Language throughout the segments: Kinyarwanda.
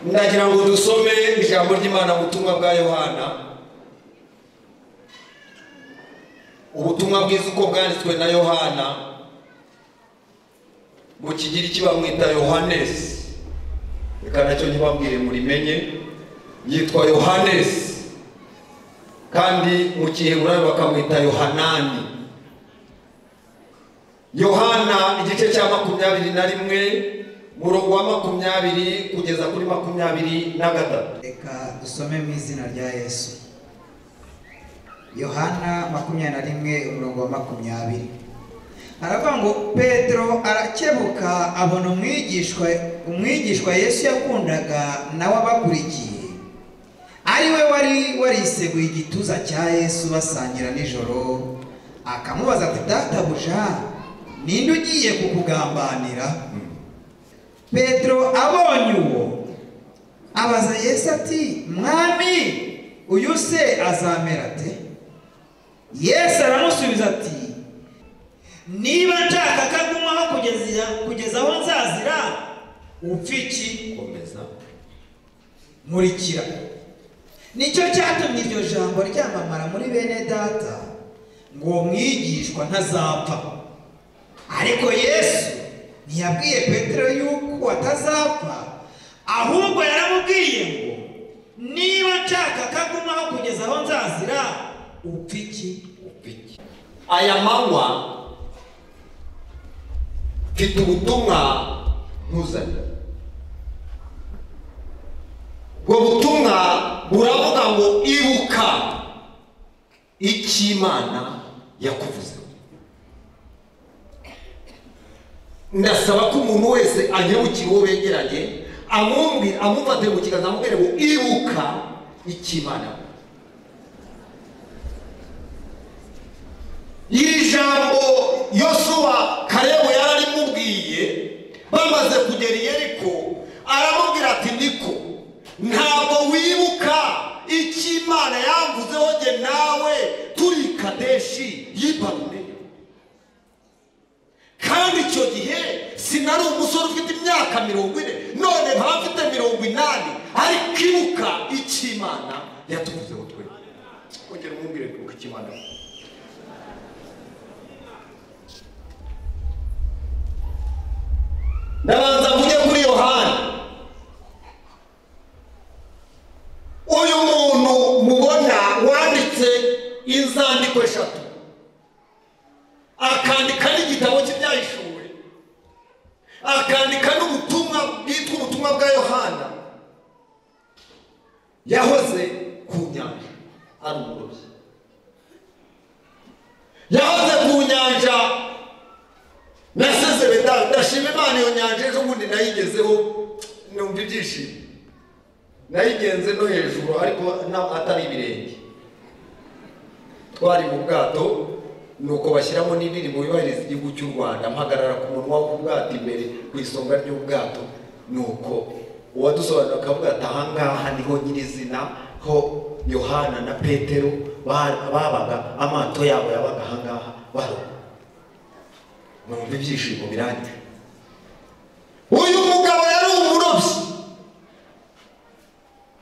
ndagira ngo dusome ijambo ry'imana mu butumwa bwa yohana ubutumwa bwiza uko bwanditswe na yohana mu kigiriki bamwita yohanesi reka nacyo ntibabwire murimenye yitwa yohanesi kandi mu giheburayo bakamwita yohanani yohana igice cya makumyabiri na rimwe murongo wa makumyabiri kugeza kuri makumyabiri na gatatu reka dusome mu izina rya yesu yohana makumyabiri na rimwe umurongo wa makumyabiri haravuga ngo petero arakebuka abona umwigishwa umwigishwa yesu yakundaga nawe abakurikiye ari we wari wariseguye igituza cya yesu basangira nijoro akamubaza ati databuja ninde ugiye kukugambanira petero abonye uwo abaza yesu ati mwami uyu se azamera ate yesu aramusubiza ati niba nshaka ko agumaho kugeza kugeza aho nzazira upfa iki komeza nkurikira nicyo cyatumye iryo jambo ryamamara muri bene data ngo mwigishwa ntazapfa ariko yesu ntiyabwiye petero yuko atazapfa ahubwo yaramubwiye ngo niba nshaka ko agumaho kugeza aho nzazira upfa iki aya manywa mfite ubutumwa nkuzanira ubwo butumwa buravuga ngo ibuka icy'imana yakuvuze ndasaba ko umuntu wese anyarukira uwo begeranye amwumvira amufate mu kiganza amubwire ngo ibuka icy'imana yakuvuze iri jambo yosuwa karebu yararimubwiye bamaze kugera i yeriko aramubwira ati niko ntabwo wibuka icyo imana yamvuzeho jye nawe turi i kadeshi yibarune kandi icyo gihe sinari umusore ufite imyaka mirongo ine none nkaba mfite mirongo inani ariko ibuka icyo imana yatuvuzeho twe kongera umubwire ibuka icyo imana yavuze. ndabanza mvuge kuri yohani uyu muntu mubona wanditse inzandiko eshatu akandika n'igitabo cy'ibyahishuriwe akandika n'ubutumwa bwitwa ubutumwa bwa yohana yahoze ku nyanja ari umurobyi yahoze ku nyanja nasezere nda- ndashima imana iyo nyanja ejo bundi nayigezeho numva ibyishimo nayigenze no hejuru ariko na- atari ibirenge twari mu bwato nuko bashyiramo n'indirimbo yubahiriza igihugu cy'u rwanda mpagarara ku munwa w'ubwato imbere ku isonga ry'ubwato nuko uwadusobanurira akavuga ati ahangaha niho nyirizina ho yohana na petero ba- babaga amato yabo yabaga ahangaha baroba numva ibyishimo birangiye uyu mugabo yari umurobyi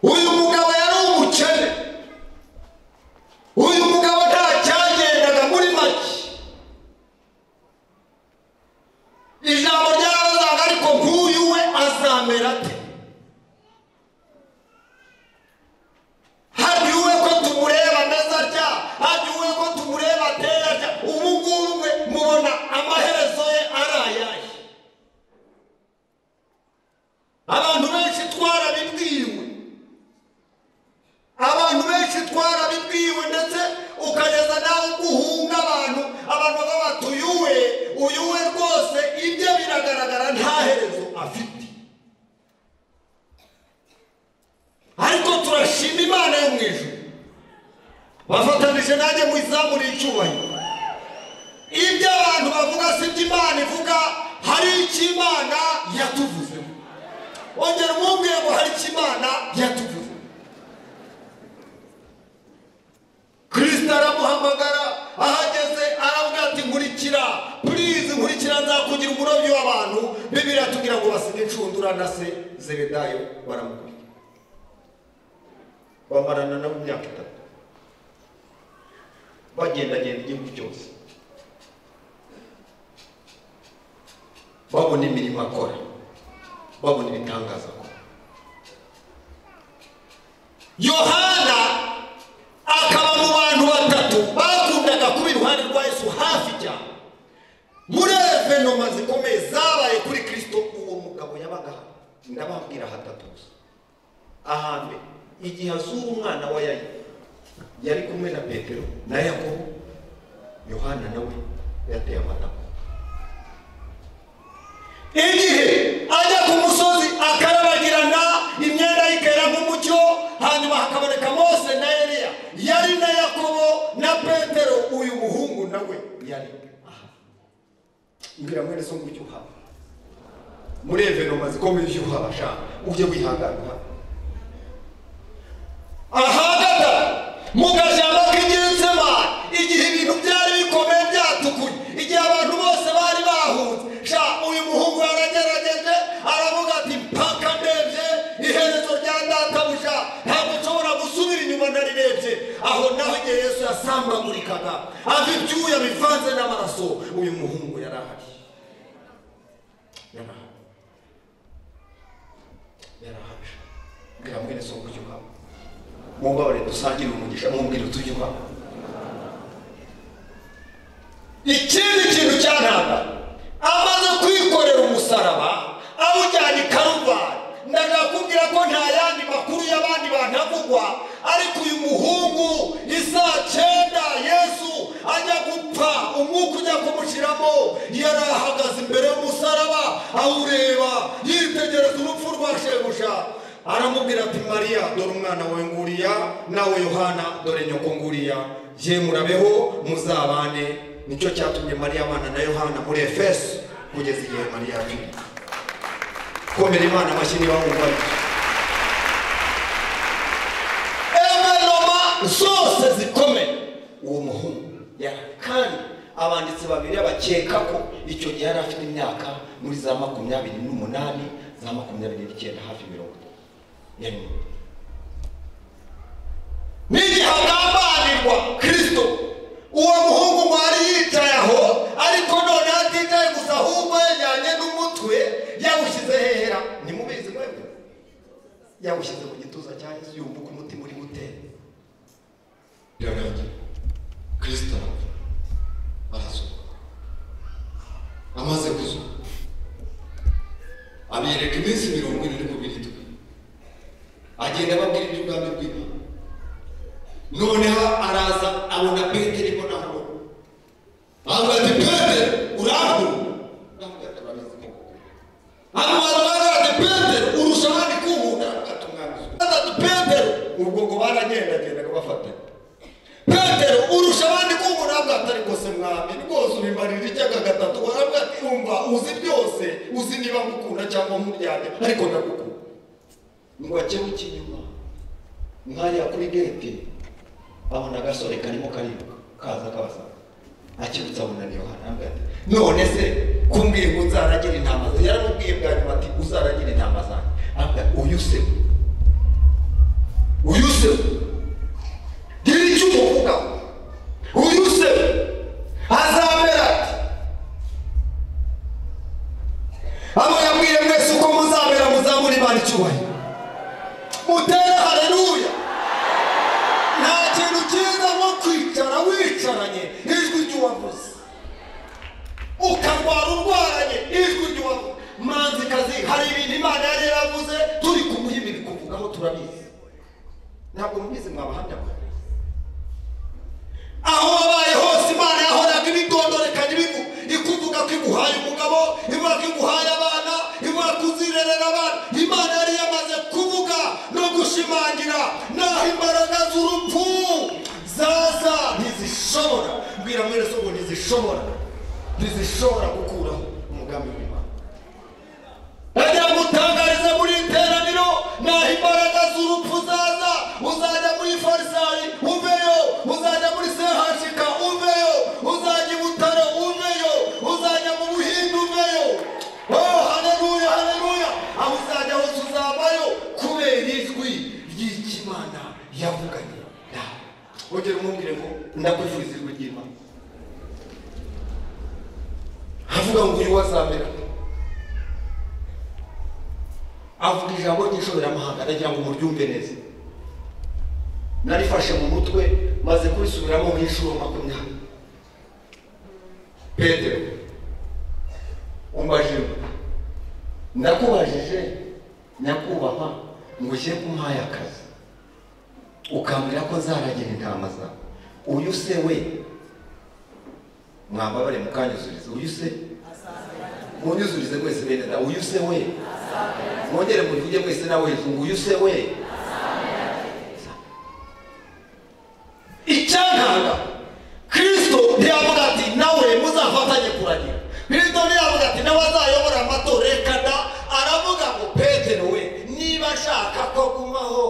uyu mugabo yari umukene uyu mugabo nta cyagendaga muri make ijambo ryarabazaga ariko nk'uyu we azamera ate hariya uwe ko tumureba ameze atya hariya uwe ko tumureba ateye atya ubu ngubu we mubona amaherezo ye ari ayahe abantu benshi twarabibwiwe abantu benshi twarabibwiwe ndetse ukageza nawe guhunga abantu abantu baba bati uyu we uyu we rwose ibye biragaragara nta herezo afite ariko turashima imana yo mu ijuru bafatanije nanjye mu izamu n'icyubahiro ibyo abantu bavuga si ibyo imana ivuga hari icyo imana yatuvuzeho ongera umwumvire ngo hari icyo imana yatuvuzeho kirisita aramuhamagara ahageze arabwira ati nkurikira purizi nkurikira nzakugira umurobyi w'abantu bibiliya tubwira ngo basige inshundura na se zebedayo baramukubita bamarana nabo imyaka itatu bagendagenda igihugu cyose babona imirimo akora babona ibitangaza akora yohana akaba mu bantu batatu bakundaga kuba iruhande rwa yesu hafi cyane muri evenoma zikomeye zabaye kuri kirisito uwo mugabo yabaga ahari. ndababwira hatatu gusa ahambere igihe azura umwana wa yayi yari kumwe na petero na yakobo yohana nawe yateye amatako igihe ajya ku musozi akarabagirana imyenda yikera nk'umucyo hanyuma hakaboneka mose na eliya yari na yakobo na petero uyu muhungu nawe yari aha mbwira mwene so ngutyo uhaba muri evenoma zikomeye ujye uhaba sha ujye wihangana uhaba ahagana mu gashyamba k'iginsema igihe ibintu byari bikomeye byatukuye igihe abantu bose bari bahunze sha uyu muhungu yaragerageje aravuga ati mpaka ndebye iherezo rya databuja ntabwo nshobora gusubira inyuma narirebye aho naho igihe yesu yasambagurikaga ava ibyuya bivanze n'amaraso uyu muhungu yari ahari yari ahari yari ahari sha mbwira mwene so buryo uhaba mumbabarire dusangire umugisha mumbwire utujye kwa ikindi kintu cyantanga amaze kwikorera umusaraba awujyana i karuvali ndagakubwira ko nta yandi makuru y'abandi bantavugwa ariko uyu muhungu isaa cyenda yesu ajya gupfa umwuka ujya kumushiramo yari ahagaze imbere y'umusaraba awureba yitegereza urupfu rwa shebuja aramubwira ati mariya dore umwana wawe nguriya nawe yohana dore nyoko nguriya ye murabeho muzabane nicyo cyatumye mariya abana na yohana muri efeso kugeza igihe mariya apfuye komera imana amashyi niba wumva aribyo emenoma zose zikomeye uwo muhungu yari kandi abanditsi babiri bakeka ko icyo gihe yari afite imyaka muri za makumyabiri n'umunani za makumyabiri n'icyenda hafi mirongo itatu yari muto n'igihe agambanirwa kirisito uwo muhungu mwari yicaye aho ariko none atitaye gusa ahubwo yajyanye n'umutwe yawushyize hehera ntimubizi mwebwe yawushyize mu gituza cya yesu yumva uko umutima urimo utera birarangira kirisito arapfa arazuka amaze kuzuka abereka iminsi mirongo ine n'uko birindwi agenda ababwira iby'ubwami bw'imana noneho araza abona petero ibona aho avuga ati petero urambura avuga ati urambura avuga ati petero urusha abandi kunkunda avuga ati umwami avuga ati petero ubwo ngo baragendagendaga bafatanya petero urusha abandi kunkunda avuga ati ariko se mwami rwose ubimbarira icyaka gatatu aravuga ati umva uzi byose uzi niba ngukunda cyangwa nkuryanye ariko ndagukunda ngo ajye w'ikinyuma nkajya kuri gete abona agasore karimo kariruka kaza kaza akibutsa abona ni yohana avuga ati none se kumbwira ngo nzaragira intama zanjye yaramubwiye bwa nyuma ati uzaragira intama zanjye avuga uyu se uyu se gira icyo umuvuga uyu se azamera ati abo yabwiye mwese uko muzamera muzamura imana icyubahiro mutere haleluya nta kintu cyiza nko kwicara wicaranye ijwi ry'uwavuze ukarwara urwaranye ijwi ry'uwavuze manzikazi hari ibintu imana yari yaravuze turi kumuha ibi bikuvugaho turabizi ntabwo mubizi mwabahamya mwe aho wabaye hose imana yahoraga ibitondoreka ibigu ikuvuga ko iguhaye umugabo ivuga ko iguhaye abana ivuga ko uzirerera abana imana yari yamaze kuvuga no gushimangira naho imbaraga z'urupfu zaza ntizishobora mbwira mwese ngo ntizishobora ntizishobora gukuraho umugambi w'imana ajya gutangariza muri iteraniro naho imbaraga z'urupfu zaza uzajya muri farisayi uveyo uzajya muri sehashika uveyo uzajya i butaro uveyo uzajya mu buhinde uveyo oh haleluya haleluya aho uzajya hose uzajya ndakwifuriza ijwi ry'imana avuga ngo uyu wazamera avuga ijambo ry'ishoberamahanga ndagira ngo muryumve neza narifashe mu mutwe maze kurisubiramo nk'inshuro makumyabiri petero umbajije ndakubajije nyakubahwa ngo ugiye kumpaye akazi ukambwira ko nzaragira intama zawe uyu se we mwambabare mukanyuzurize uyu se munyuzurize mwese bene na uyu se we mwongere muvuge mwese nawe ngo uyu se we icyantanga kirisito ntiyavuga ati nawe muzafatanye kuragira kirisito ntiyavuga ati nawe azayobora amatora reka da aravuga ngo petero we niba ashaka ko gumaho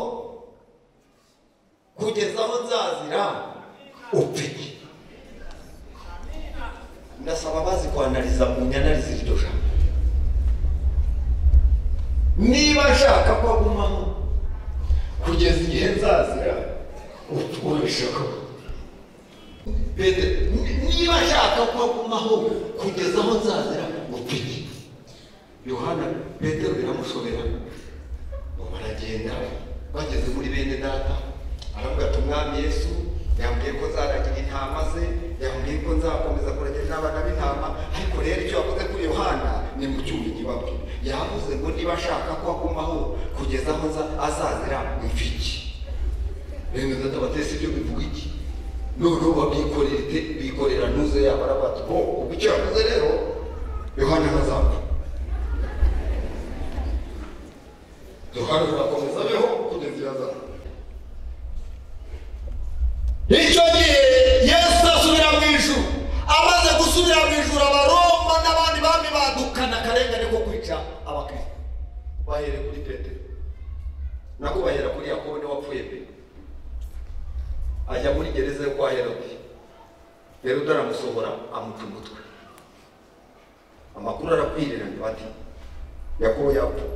kugeza aho nzazira upfe ndasaba abazi kwanariza munyanariza iryo jambo niba ashaka ko agumaho kugeza igihe nzazira uturisheho niba ashaka ko agumaho kugeza aho nzazira upiki yohana petero biramushobera baragenda bageze muri bene data aravuga ati umwami yesu yambwiye ko nzaragira intama ze yambwiye ko nzakomeza kuragira n'abana b'intama ariko rero icyo yavuze kuri yohana ni mu cyuma igibabwe yavuze ngo niba ashaka ko agumaho kugeza aho nza- azazira imfiki bene data batese ibyo bivuga iki noneho babyikorera bikorera ntuze yabo arabati ko ubwo icyo yavuze rero yohana ntazapfa yohana azakomeza abeho kugeza iyo azapfa icyo gihe yesu asubira mu ijuru amaze gusubira mu ijuru abaroma n'abandi bami badukana akarengane ko kwica abakristo bahere kuri petero nako bahera kuri yakobo niwe wapfuye mbere ajya muri gereza yo kwa herode herode aramusohora amuca umutwe amakuru arakwiriranye bati yakobo yapfuye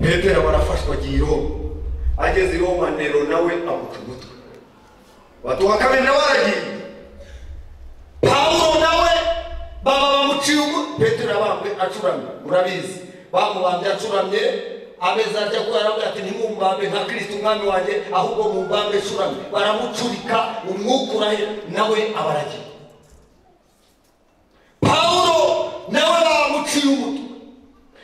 petero barafashwa agiye i roma ageze i roma nero nawe amuca umutwe batuha kabiri nawe aragiye pawulo nawe baba bamuciye umu petero abambwe acuramye murabizi bamubambye acuramye ameze atya ko yaravuga ati ntimumbambe nka kirisito umwami wanjye ahubwo mumbambe acuramye baramucurika umwuka urahera nawe aba aragiye pawulo nawe bamuciye umutwe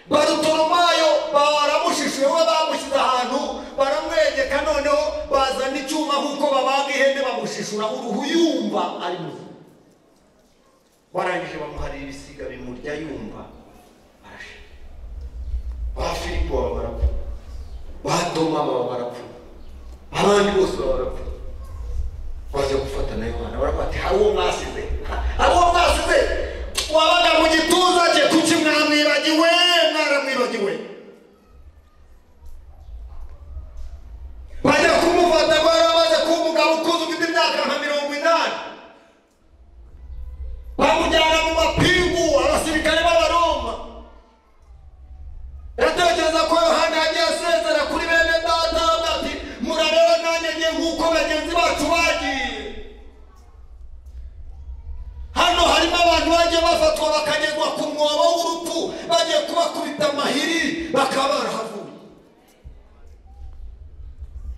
barutoromayo baramushishuye we bamushyize ahantu baramwegeka noneho bazana icyuma nk'uko babaga ihene bamushishura uruhu yumva ari muzima barangije bamuharira ibisiga bimurya yumva arashira ba filipo baba barapfa ba toma baba barapfa abandi bose baba barapfa baza gufata na yohana baravuga ati hari uwo mwasize hari uwo mwasize wabaga mu gituza cye kuki mwamwibagiwe mwaramwibagiwe bajya kumufata baramaze kuba umugabo ukuze ufite imyaka nka mirongo inani bamujyana mu mapingu abasirikare b'abaroma ndatekereza ko yohana yagiye asezera kuri bene data avuga ati murareba nanjye ngiye nk'uko bagenzi bacu bagiye hano harimo abantu bagiye bafatwa bakagezwa ku mwobo w'urupfu bagiye kubakubita amahiri bakaba barahavuye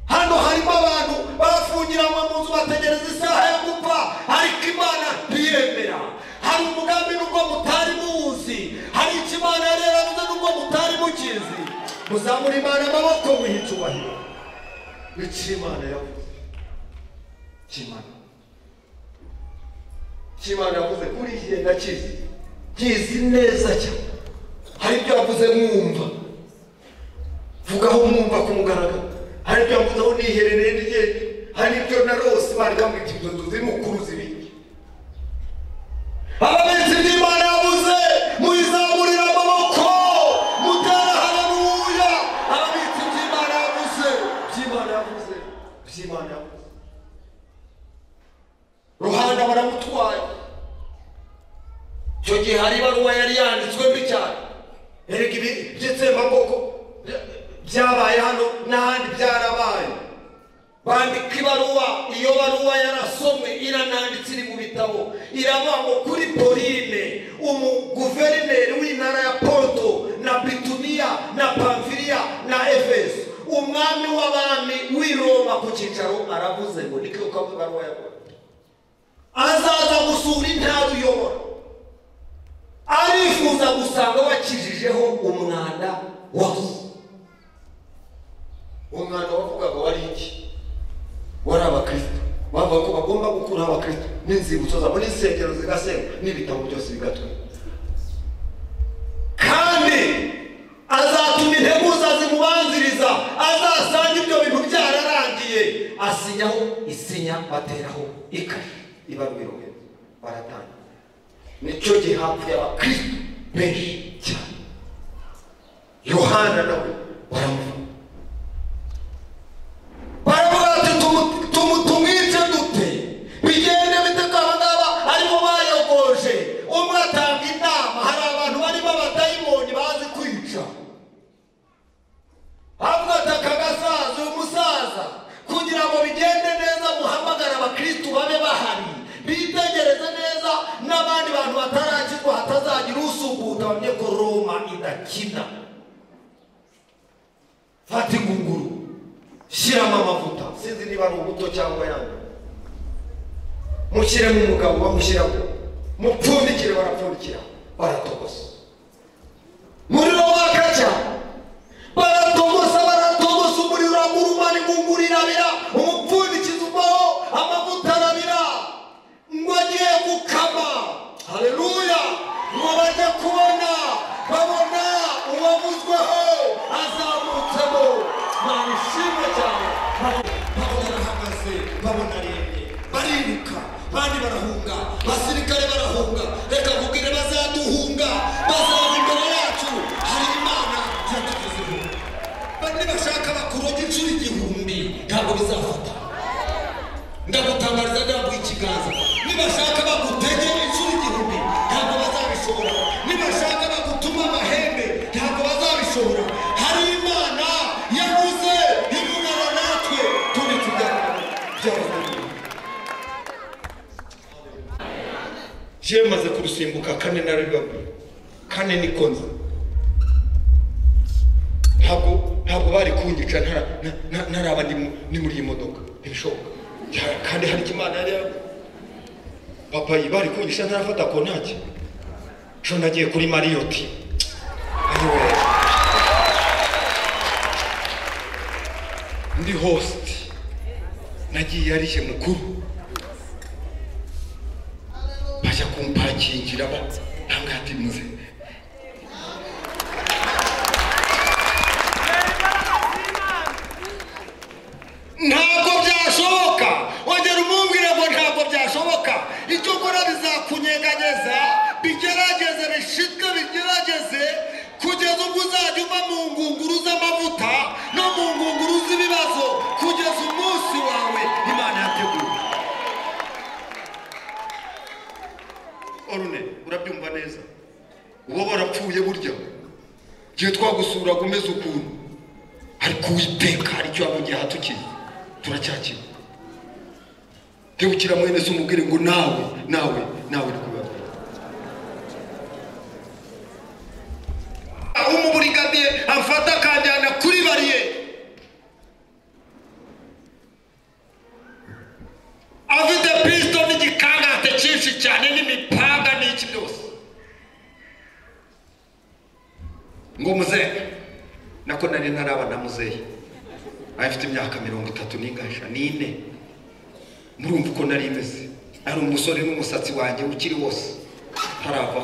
hano harimo abantu bafungiranwe mu nzu bategereza isaha yo gupfa ariko imana ntiyemera hari umugambi nubwo mutari muwuzi hari icyo imana yari yaravuze nubwo mutari mukizi muzamura imana amaboko wiha icyubahiro icyo imana yavuze icyo imana cy'imana yavuze kuri igihe ndakizi kizi neza cyane hari ibyo yavuze mwumva vugaho mwumva ku mugaragaro hari ibyo yavuzeho niherereye rye hari ibyo na rose bari bamwita ibyo nzu z'umukuru zibindi ababenzi b'imana yavuze muyizamurira amaboko mutera haleluya ababenzi by'imana yavuze by'imana yavuze by'imana yavuze ruhanda baramutwaye icyo gihe hari ibaruwa yari yanditswe mbi cyane erega ibi by'itsembabwoko byabaye hano n'ahandi byarabaye bandika ibaruwa iyo baruwa yarasomwe irananditse iri mu bitabo irabangwa kuri pauline umuguverineri w'intara ya porto na bituniya na pamfiriya na efeso umwami w'abami w'i roma ku cyicaro aravuze ngo ni ko kamwe baruwa yakora azaza gusura intara uyobora arifuza gusanga wakijijeho umwanda wose umwanda wavugaga wari iki wari abakristo bavuga ko bagomba gukuraho abakristo n'inzibutso zabo n'insengero zigasenga n'ibitabo byose bigatwikwa kandi azatuma integuza zimubanziriza azasanga ibyo bintu byararangiye asinyaho isinya bateraho ikashi ibarwiro baratangira nicyo gihe hapfuye abakristo benshi cyane yohana nawe baramuvuga baravuga bati tumu- tumu- tumwice dute bigende bite ko aba ngaba aribo bayogoje umwe atanga inama hari abantu barimo abadayimoni bazi kwica havuga ati aka gasaza uyu musaza kugira ngo bigende neza muhamagare abakristu babe bahari bitegereze neza n'abandi bantu batarakizwa hatazagira usukuta bamenye ko roma idakina fata ingunguru shyiramo amavuta sinzi niba ari ubuto cyangwa yandi mushyiremo umugabo bamushyiramo mupfundikire barapfundikira baratogosa umuriro waka cyane baratogosa baratogosa umuriro uramuruma n'ingunguru irabira umupfundikizo uvaho amavuta arabira ngo agiye gukama haleluya ngo bajye kubona babona uwavuzweho azamutsemo mwana ushimwe cyane babona arahagaze babona arembye bariruka bandi barahunga abasirikare barahunga reka mubwire bazaduhunga bazaza imbere yacu hari imana yagazeho bane bashaka bakuroga inshuro igihumbi ntabwo bizafata ndagutangariza ndambuye ikiganza nibashaka bagutege inshuro igihumbi ntabwo bazabishobora nibashaka bagutuma amahembe ntabwo bazabishobora hari imana yabuze ibunana natwe tundi tuganira byabazaniye jewe maze kurusimbuka kane naribabwiye kane niko nzi ntabwo ntabwo bari kunyica ntara- nta- nta- ntaraba ndi mu- ndi muri iyi modoka ntibishoboka Cya- kandi hari icyo imana yari yavuze. papa iyi bari kunyica ntarafata ko ntacyo ejo nagiye kuri mariyoti Ayiwe. ndi hositi nagiye arishye mukuru bajya kumpakingira ba ntangati muze ntabwo byashoboka wongera umubwire ngo ntabwo byashoboka icyo ukora bizakunyeganyeza bigerageze bishitwe bigerageze kugeza ubwo uzajya uva mu ngunguru z'amavuta no mu ngunguru z'ibibazo kugeza umunsi wawe imana yateguye orune urabyumva neza uba warapfuye burya igihe twagusura umeze ukuntu ariko uwiteka hari icyo waba ugiye ahatukiye turacyakira tewukira mwene se umubwire ngo nawe nawe nawe rwibabwira umuburigadiye amfata akanjyana kuri bariyeri afite pisito n'igikangate cyinshi cyane n'imipanga n'iki byose ngo muzehe nako nari ntaraba na muzehe afite imyaka mirongo itatu n'ingasha n'ine murumva uko nari imeze ari umusore n'umusatsi wanjye ukiri wose ntaravaho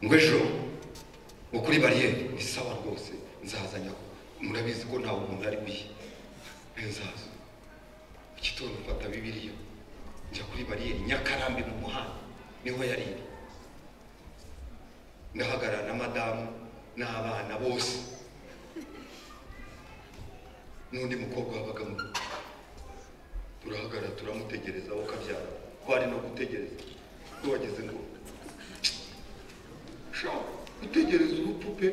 ngo ejo ngo kuri bariyeri ni sawa rwose nzaza nyaho murabizi ko ntawe umuntu ari wiye nzaza mu gitondo mfata bibiriya njya kuri bariyeri nyakarambi mu muhanda niho yari iri ndahagarara na madamu n'abana bose n'undi mukobwa wabaga mu rugo turahagarara turamutegereza aho kabyara ko ari no gutegereza ko wageze ngo pe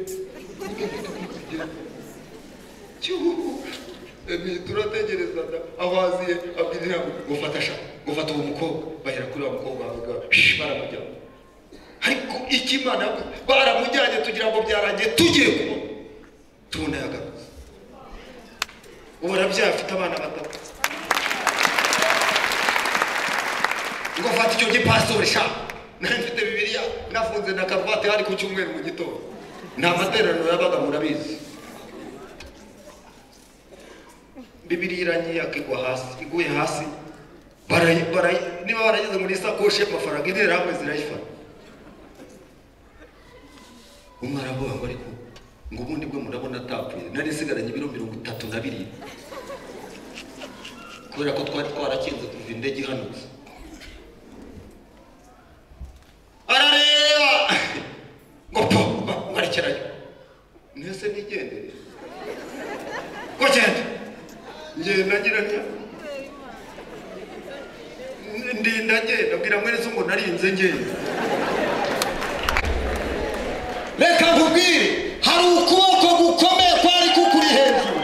cyuhu turategereza da abaziye abwirira ngo gufata sha gufata uwo mukobwa bahera kuri uwo mukobwa bavuga "Shh, baramujyana ariko ikimana yavuze, baramujyanye tugira ngo byarangiye tugiye kubona tubona yagakoze ubu arabyaye afite abana batatu ngo afate icyo gipasori sha nari mfite bibiliya nafunze na karuvati hari ku cyumweru mu gitondo nta materaniro yabaga murabizi bibiri irangiye akigwa hasi iguye hasi barayi- barayi- niba barageze muri sakoshi y'amafaranga intera hamwe zirayifata umwe aravuga ngo ariko ngo ubundi bwo murabona atapfuye nari nsigaranye ibiro mirongo itatu na birindwi kubera ko twari twarakinze kuva indege ihanutse arareba ngo papa mwarekerayo mwese nigendere ngo genda ngenda ngira ntya ndinda ngenda bwira mwene so ngo narinze ngenda reka nkubwire hari ukuboko gukomeye kwari kukuri hejuru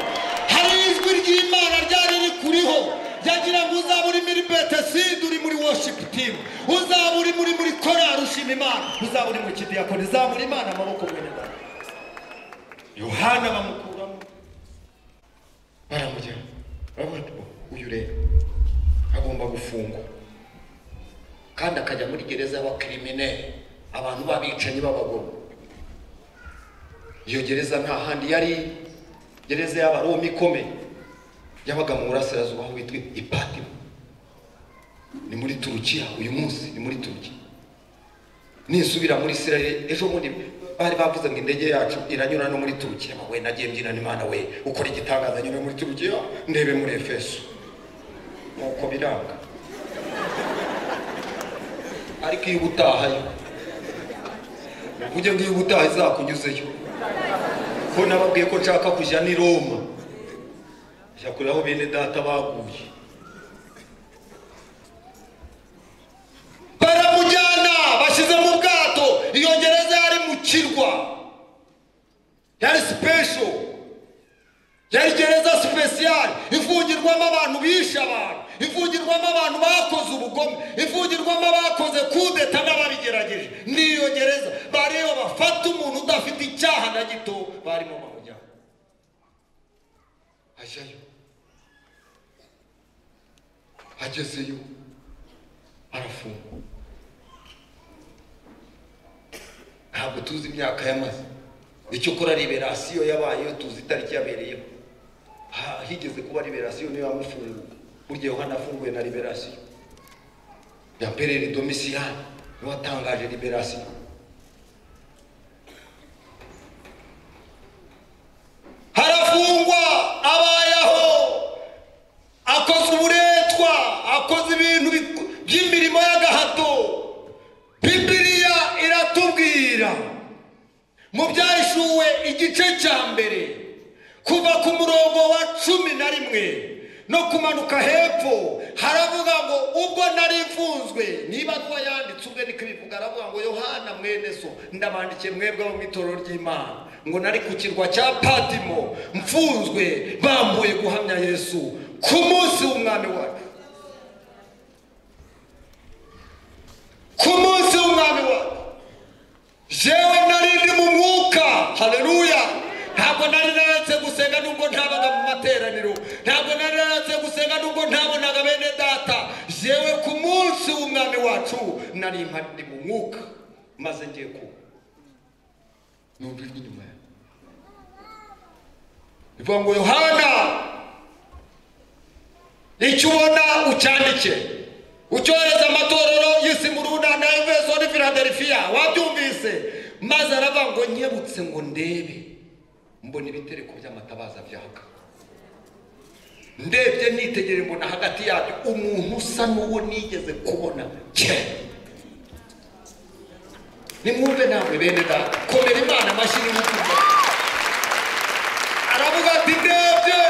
hari ijwi ry'imana ryari rikuriho ryagira ngo uzaba uri muri beteside uri muri worship team uzaba uri muri muri korari ushima imana uzaba uri mu kidiyakoni zamura imana amaboko mwene data yohana bamukuramo baramujyana baravuga ati "Bo, uyu rero agomba gufungwa kandi akajya muri gereza y'abakirimineri abantu b'abicanyi b'abagome iyo gereza nta handi yari gereza y'abaroma ikomeye yabaga mu burasirazuba aho bitwa ipatimo ni muri turukiya uyu munsi ni muri turukiya nisubira muri isirayeli ejo bundi bari bavuze ngo indege yacu iranyura no muri turukiya we nagiye mbyinana imana we ukora igitangaza nyura muri turukiya ndebe muri efeso nuko biranga ariko iyo ubutahayo ujye ngo iyo ubutaha izakunyuzeyo ko nababwiye ko nshaka kujya ni roma njya kureba aho bene data baguye baramujyana bashyize mu bwato iyo gereza yari mu kirwa yari sipesho yari gereza sipesiyari ifungirwamo abantu bishe abantu ifungirwamo abantu bakoze ubugome ifungirwamo abakoze kudeta n'ababigerageje n'iyo gereza bareba bafata umuntu udafite icyaha na gito barimo bamujyana ajyayo agezeyo arafungwa ntabwo tuzi imyaka yamaze icyo kora liberasiyo yabayeho tuzi itariki yabereyeho Ha- higeze kuba liberasiyo niyo yamufunguye burya yohana afunguye na liberasiyo na perere domisiyani niwe watangaje liberasiyo harafungwa abayeho akoze uburetwa akoze ibintu biku- by'imirimo y'agahato bibiriya iratubwira mu byahishuwe igice cya mbere kuva ku murongo wa cumi na rimwe no kumanuka hepfo haravuga ngo ubwo nari mfunzwe niba nuwa yanditse ubwe niko ibivuga aravuga ngo yohana mwene so ndabandikiye mwebwe abo mu itorero ry'imana ngo nari ku kirwa cya patimo mfunzwe bambuye guhamya yesu ku munsi w'umwami wacu ku munsi w'umwami wacu jewe nari ndi mu mwuka haleluya ntabwo nari naretse gusenga nubwo ntabaga mu materaniro ntabwo nari naretse gusenga nubwo ntabonaga bene data jewe ku munsi w'umwami wacu nari mpari ndi mu mwuka maze ngiye kuba numva ijwi inyuma yanjye rivuga ngo yohana icyo ubona ucyandike ucyohereza amatorero yisimuruda na efeso ni filadelifiya wabyumvise maze aravuga ngo nyebutse ngo ndebe mbona ibitereko by'amatabaza byaka ndebye nitegere mbona hagati yabyo umuntu usa n'uwo nigeze kubona kera nimwumve namwe bene data komera imana amashyi n'ibikorwa aravuga ati ndebye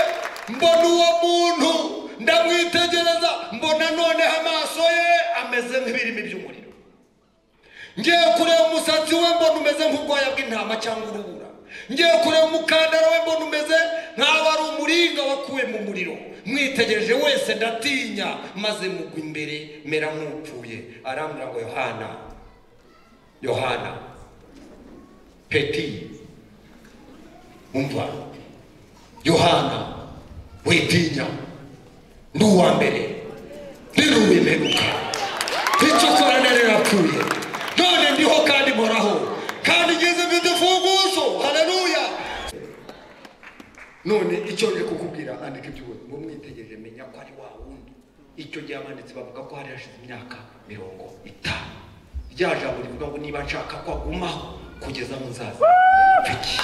mbona uwo muntu ndamwitegereza mbona noneho amaso ye ameze nk'ibirimi by'umuriro ngiye kureba umusatsi we mbona umeze nk'ubwoya bw'intama cyangwa urubura ngiye kureba umukandara we mbona umeze nk'aho ari umuringa wakuwe mu muriro mwitegereje wese ndatinya maze mugwa imbere mera nk'upfuye arambwira ngo yohana yohana peti umva yohana witinya ndi uwa mbere ndi uw'imperuka icyo ukora nari rapfuye none ndiho kandi mporaho kandi ngeze mfite imfunguzo haleluya none icyo ngiye kukubwira andika iby'ubu ngo mwitegereje menya ko ari wa wundi icyo gihe abanditsi bavuga ko hari hashize imyaka mirongo itanu rya jambo rivuga ngo niba nshaka ko agumaho kugeza mu nzaza mfiki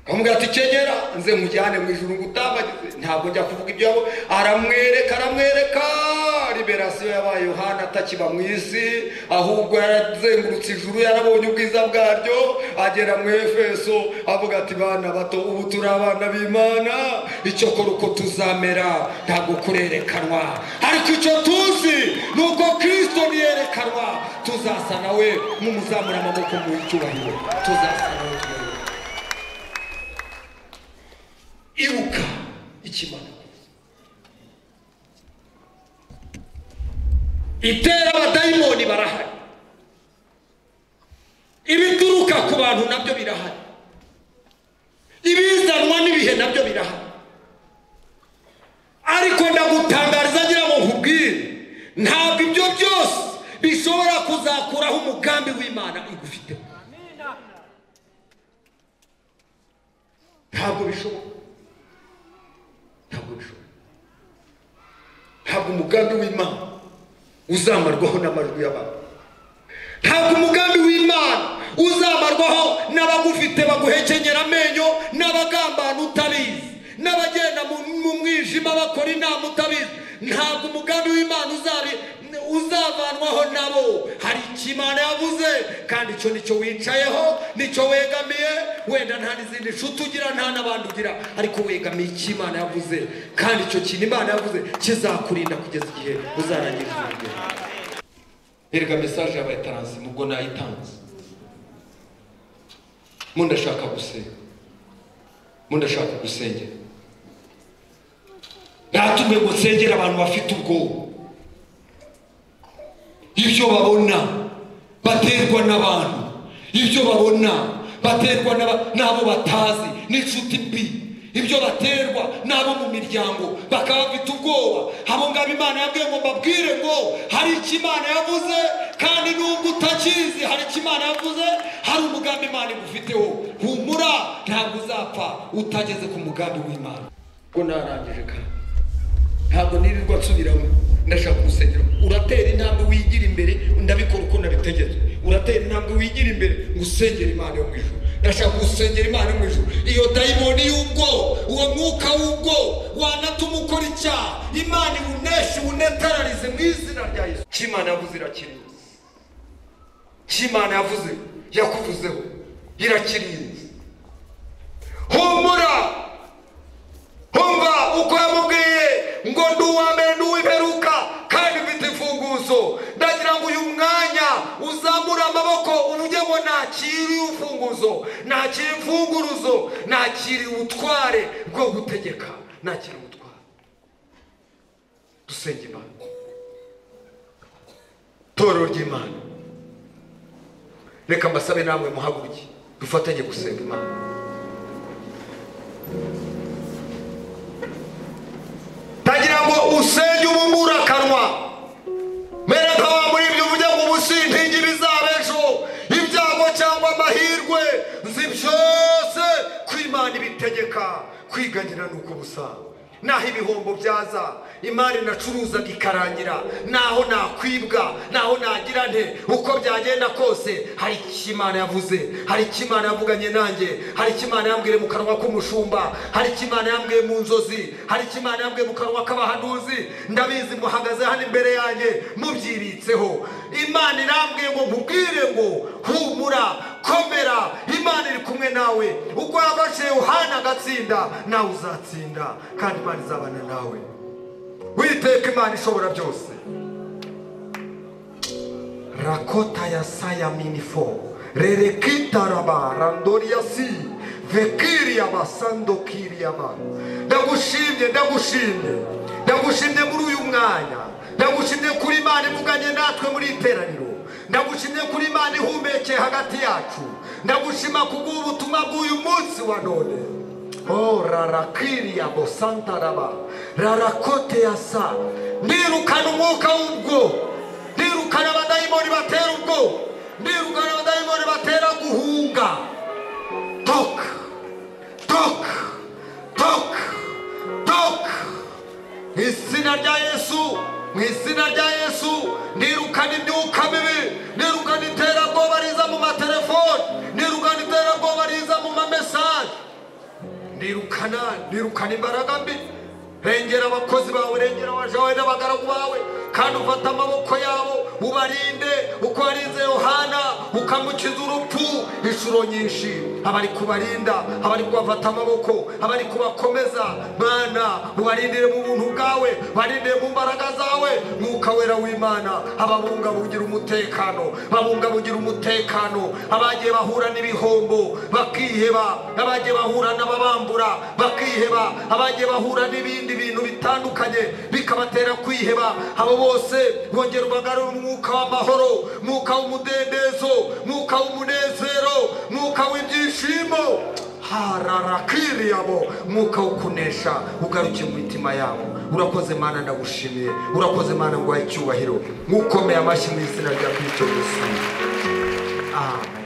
akamubwira ati kegera nze mujyane mu ijuru ngo utambagize ntabwo njya kuvuga ibyo yabo aramwereka aramwereka liberasiyo yabaye yohana atakiba mu isi ahubwo yarazengurutse ijuru yarabonye ubwiza bwaryo agera mu efeso avuga ati bana bato ubu turi abana b'imana icyo kora uko tuzamera ntabwo kurerekanwa ariko icyo tuzi ni uko kirisito niyerekanwa tuzasa nawe nk'umuzamura amaboko mu icyubahiro tuzasa nawe tuyerekanwa ibuka ikimana itera abadayimoni barahari ibituruka ku bantu nabyo birahari ibizanwa n'ibihe nabyo birahari ariko ndagutangariza ngira ngo nkubwire ntabwo ibyo byose bishobora kuzakuraho umugambi w'imana igufiteho ntabwo bishoboka ntabwo bishoboka ntabwo umugambi w'imana uzamarwaho n'amajwi y'abantu ntabwo umugambi w'imana uzamarwaho n'abagufite baguhekenyera amenyo n'abagambana utabizi n'abagenda mu- mu mwijima bakora inama utabizi ntabwo umugambi w'imana uzabi uzavanwaho nabo hari icyo imana yavuze kandi icyo nicyo wicayeho nicyo wegamiye wenda nta n'izindi nshuti ugira nta n'abandi ugira ariko wegamiye icyo imana yavuze kandi icyo kintu imana yavuze kizakurinda kugeza igihe uzarangiriza urugero erega mesaje yabaye taransi nubwo nayitanze mu ndashaka gusenga mu ndashaka gusengera ntatumwe ngo nsengere abantu bafite ubwoba ibyo babona baterwa n'abantu ibyo babona baterwa n'aba- n'abo batazi n'inshuti mbi ibyo baterwa n'abo mu miryango bakaba bafite ubwoba abo ngabo imana yabwiye ngo mbabwire ngo hari icyo imana yavuze kandi nubwo utakizi hari icyo imana yavuze hari umugambi imana igufiteho humura ntabwo uzapfa utageze ku mugambi w'imana ubwo narangije kandi ntabwo nirirwa nsubiramo ndashaka urusengero uratera intambwe wigira imbere ndabikora uko nabitegetswe uratera intambwe wigira imbere ngo usengere imana yo mu ijuru ndashaka gusengera imana yo mu ijuru iyo dayimoni y'ubwo uwo mwuka w'ubwo wanatuma ukora icyaha imana iwuneshe iwunetararize mu izina rya yesu cy'imana yavuze irakiriza cy'imana yavuze yakuvuzeho irakiriza humura humva uko yamubwiye ngo ndi uwa mbere ndi uw'imperuka kandi mfite imfunguzo ndagira ngo uyu mwanya uzamure amaboko uvuge ngo nakire imfunguzo nakire imfunguruzo nakire ubutware bwo gutegeka nakire ubutware dusenge imana torero ry'imana reka mbasabe namwe muhaguruke dufatanye gusenga imana tagira ngo usenge ubungura akanwa mbere nka wa muri ibyo uvuge ngo ubusintingi bizabejo ibyago cyangwa amahirwe nzi byose ko imana ibitegeka kwiganira ni uko busa naho ibihombo byaza imari nacuruzaga ikarangira naho nakwibwa naho nagira nte uko byagenda kose hari icyo imana yavuze hari icyo imana yavuganye nanjye hari icyo imana yambwiye mu kanwa k'umushumba hari icyo imana yambwiye mu nzozi hari icyo imana yambwiye mu kanwa k'abahanuzi ndabizi muhagaze hano imbere yanjye mubyibitseho imana irambwiye ngo nkubwire ngo humura komera imana iri kumwe nawe uko yafashe yohana agatsinda nawe uzatsinda kandi imana izabana nawe witeka imana ishobora byose rakota ya saya minifo rerekitaraba randoriasi vekiriaba sandokiriaba ndagushimye ndagushimye ndagushimye muri uyu mwanya ndagushimye kuri imana ivuganye natwe muri iteraniro ndagushimye kuri imana ihumekeye hagati yacu ndagushima kubw'ubutumwa bw'uyu munsi wa none Oh, rarakiria bosantaraba rarakote asa ndirukana umwuka w'ubwo ndirukana abadayimoni batera ubwo ndirukana abadayimoni batera guhunga toka toka toka toka mu izina rya yesu mu izina rya yesu ndirukana imyuka mibi ndirukana iterabwoba riza mu matelefoni ndirukana iterabwoba riza mu mamesaje ndirukana ndirukana imbaraga mbi rengera abakozi bawe rengera abajawe n'abagaragu bawe kandi ufata amaboko yabo ubarinde uko warinze yohana ukamukiza urupfu inshuro nyinshi abari kubarinda abari kubafata amaboko abari kubakomeza mana ubarindire mu buntu bwawe barindire mu mbaraga zawe mwuka wera w'imana ababungabungira umutekano babungabungira umutekano abagiye bahura n'ibihombo bakiheba abagiye bahura n'ababambura bakiheba abagiye bahura n'ibindi bintu bitandukanye bikabatera kwiheba abo bose bongera ubagarura umwuka w'amahoro mwuka w'umudendezo mwuka w'umunezero mwuka w'ibyishimo hararakiriyabo mwuka wo kunesha ugarukiye mu mitima yabo urakoze mana ndagushimiye urakoze mana ngwaye icyubahiro nk'ukomeye amashyi mu izina rya kristo yesu amen